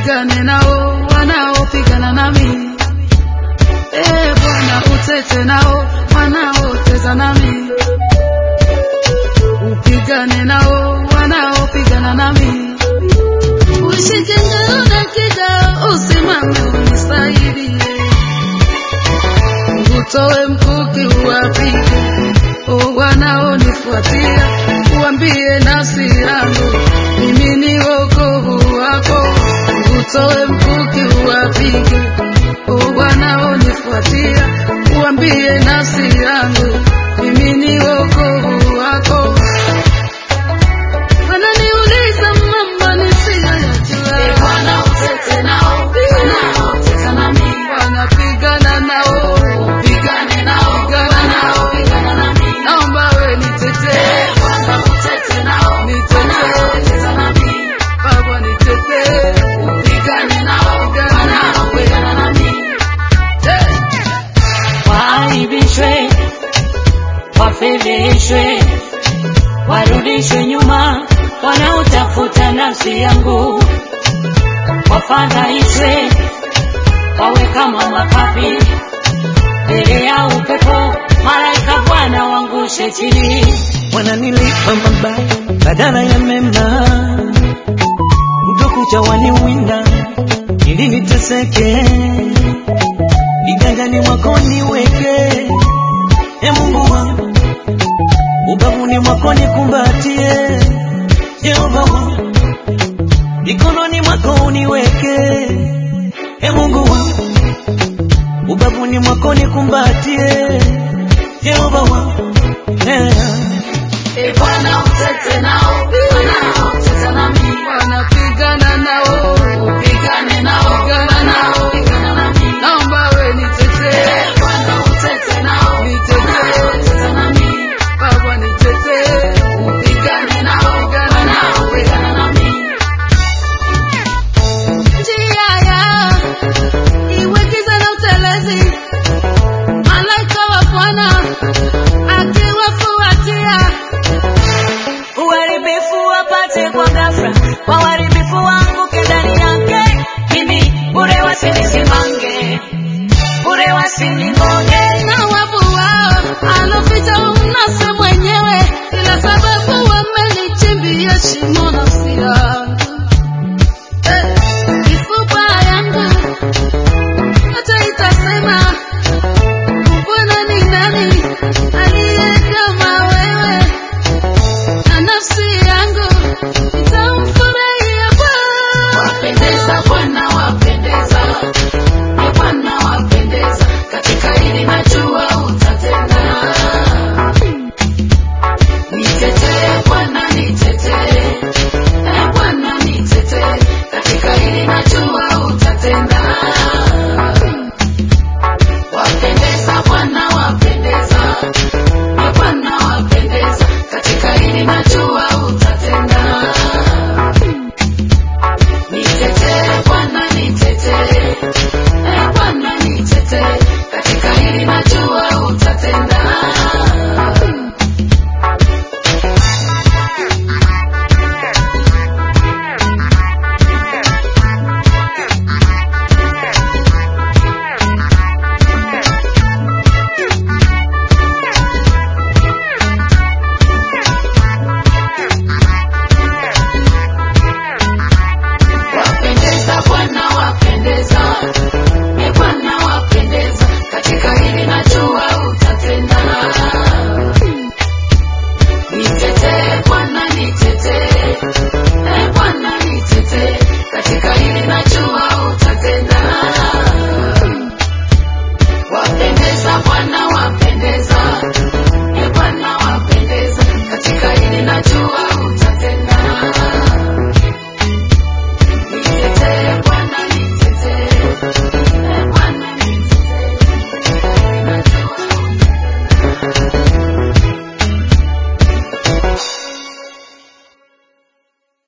upigane nao wanaopigana nami. E Bwana, utete nao wanaoteza nami, upigane nao wanaopigana nami. Ushike ngao na kidao, usimame unisaidie, utoe mkuki uwapige o wanaonifuatia, uambie nafsi yangu mimi ni wokovu wako, utoe mkuki uwapige o wanaonifuatia, uambie nafsi yangu mimi ni wokovu wako. Wananiuliza mambo nisiyoyajua, E Bwana, utete nao wanaoteta nami, wanapigana nao, upigane nao wanaopigana nami. naomba we nitetee, E Bwana, utete nao wanaoteta nami, Baba nitetee, upigane nao wanaopigana nami. Eh. waaibishwe, wafedheheshwe, warudishwe nyuma wanaotafuta nafsi yangu, wafadhaishwe, wawe kama makapi mbele ya upepo, malaika Bwana wangushe chini. wananilipa mabaya badala ya mema, utokucha waniwinda ili niteseke, vigangani mwako niweke, e Mungu wangu, ubavuni mwako nikumbatie, Jehova wangu, mikononi mwako uniweke, e Mungu wangu, ubavuni mwako nikumbatie, Jehova wangu, yeah. E Bwana, utete nao wanaoteta nami, wanapigana nao